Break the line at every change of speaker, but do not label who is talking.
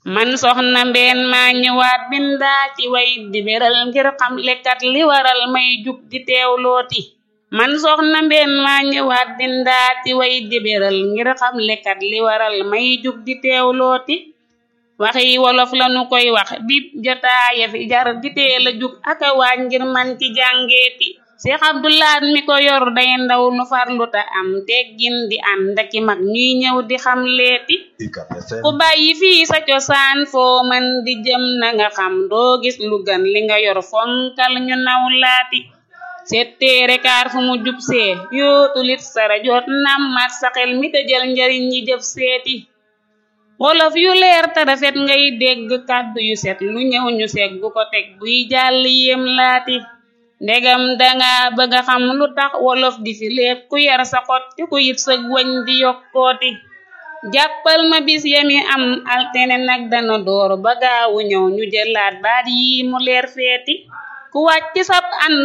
man soxna mbeen maa ñëwaat bindaa ci way di beral ngir xam lekkat li waral may jug di teewlooti man soxna mbeen maa ñëwaat bindaa ci way di beral ngir xam lekkat li waral may jug di teewlooti waxi wolof lanu koy wax dib jotaaya fi jar di teel a jug aka waaj ngir man ci jàngeeti Seex Abdulaat mi ko yor day ndaw lu farluta am teggin di ànd aki mag ñuy ñëw di xam leeti ku bàyyi fii sa cosaan foo man di jëm na nga xam doo gis lu gën li nga yor fonkal ñu naw laati setteere kaar fu mu jub see yootulit sara jot nammat sa xel mi te jël njariñ ñi jëf seeti wolof yu leer te rafet ngay dégg kàddu yu set lu ñëw ñu seeg bu ko teg buy jàll yéem laati ndegam danga bëgga xam lu tax wolof di fi lépp ku yar sa xot te ku yit sëg wañ di yokkooti jàppal ma bis yami am altene nag dana door ba gaawu ñëw ñu jëlaat baat yi mu leer feeti ku wàcc sab ànd